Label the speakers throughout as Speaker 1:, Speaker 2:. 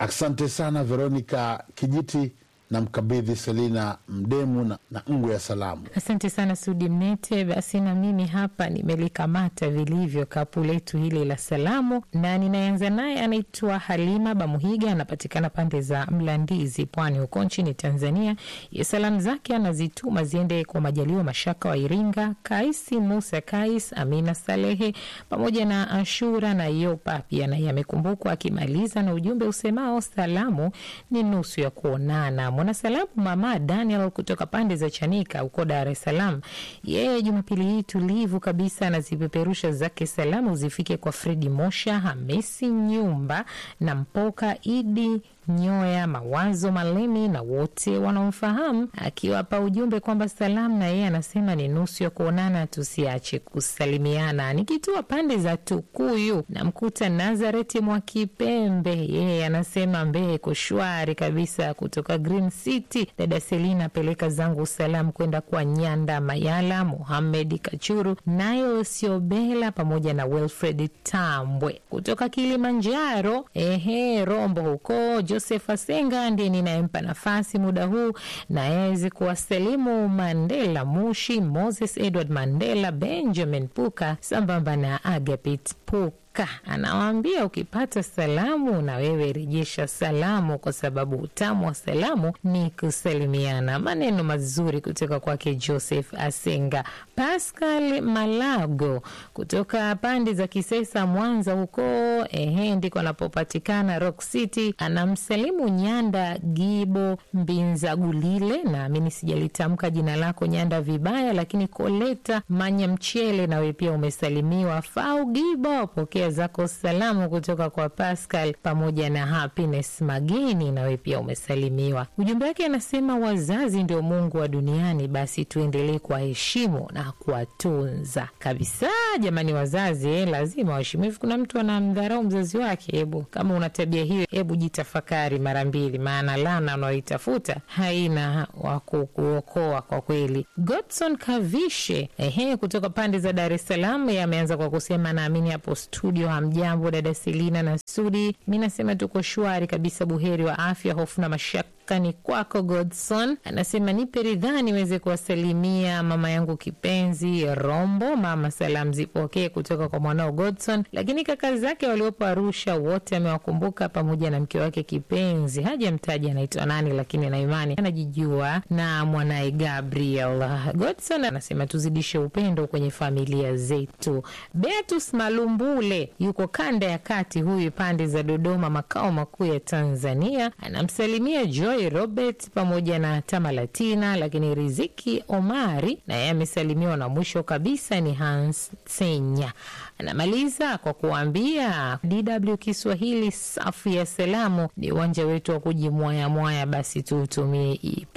Speaker 1: Asante sana Veronica Kijiti na mkabidhi Selina Mdemu na, na ngwe ya salamu.
Speaker 2: Asante sana Sudi Mnete. Basi na mimi hapa nimelikamata vilivyo kapu letu hili la salamu, na ninaanza naye, anaitwa Halima Bamuhiga, anapatikana pande za Mlandizi, Pwani huko nchini Tanzania. Ye salamu zake anazituma ziende kwa Majaliwa Mashaka wa Iringa, Kaisi Musa Kais, Amina Salehe pamoja na Ashura na Yopa pia naye amekumbukwa, akimaliza na ujumbe usemao salamu ni nusu ya kuonana. Mwanasalamu Mama Daniel kutoka pande za Chanika huko Dar es Salaam, yeye Jumapili hii tulivu kabisa anazipeperusha zake salamu zifike kwa Fredi Mosha, Hamisi Nyumba na Mpoka Idi Nyoya, Mawazo Malemi na wote wanaomfahamu, akiwapa ujumbe kwamba salamu na yeye anasema ni nusu ya kuonana, tusiache kusalimiana. Nikitua pande za Tukuyu namkuta Nazareti mwa Kipembe, yeye anasema Mbehe kushwari kabisa. Kutoka Green City, dada Selina, peleka zangu salamu kwenda kwa Nyanda Mayala, Muhamed Kachuru, nayo Siobela pamoja na Wilfred Tambwe. Kutoka Kilimanjaro, ehe, Rombo huko Joseph Asenga ndiye ninayempa nafasi muda huu na aweze kuwasalimu Mandela Mushi, Moses Edward Mandela, Benjamin Puka sambamba na Agapit Puka. Anawaambia ukipata salamu na wewe rejesha salamu, kwa sababu utamu wa salamu ni kusalimiana. Maneno mazuri kutoka kwake Joseph Asenga. Pascal Malago kutoka pande za Kisesa, Mwanza huko, ehe, ndiko anapopatikana Rock City, anamsalimu Nyanda Gibo Mbinza Gulile, naamini sijalitamka jina lako Nyanda vibaya, lakini Koleta Manya Mchele, nawe pia umesalimiwa. Fau Gibo, pokea zako salamu kutoka kwa Pascal pamoja na Happiness Mageni, nawe pia umesalimiwa. Ujumbe wake anasema wazazi ndio Mungu wa duniani, basi tuendelee kuwaheshimu na kuwatunza kabisa. Jamani, wazazi eh, lazima waheshimiwe. Kuna mtu anamdharau mzazi wake, hebu kama una tabia hiyo, hebu jitafakari mara mbili, maana lana unaoitafuta haina wa kukuokoa kwa kweli. Godson Kavishe ehe, kutoka pande za Dar es Salaam ameanza kwa kusema naamini hapo studio hamjambo, dada Selina na Sudi. Mi nasema tuko shwari kabisa, buheri wa afya, hofu na mashaka ni kwako. Godson anasema nipe ridhaa niweze kuwasalimia mama yangu kipenzi Rombo. Mama, salamu zipokee kutoka kwa mwanao Godson, lakini kaka zake waliopo Arusha wote amewakumbuka pamoja na mke wake kipenzi, hajamtaja anaitwa nani, lakini na imani anajijua na mwanaye Gabriel. Godson anasema tuzidishe upendo kwenye familia zetu. Beatus Malumbule yuko kanda ya kati, huyu pande za Dodoma, makao makuu ya Tanzania, anamsalimia Joy Robert pamoja na Tamalatina, lakini Riziki Omari naye amesalimiwa, na mwisho kabisa ni Hans Senya. Anamaliza kwa kuambia DW Kiswahili safu ya salamu ni uwanja wetu wa kujimwayamwaya, basi tuutumie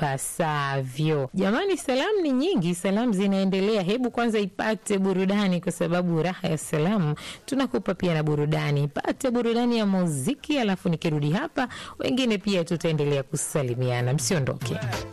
Speaker 2: ipasavyo. Jamani, salamu ni nyingi, salamu zinaendelea. Hebu kwanza ipate burudani, kwa sababu raha ya salamu tunakupa pia na burudani. Ipate burudani ya muziki, alafu nikirudi hapa wengine pia tutaendelea kusalimiana. Msiondoke.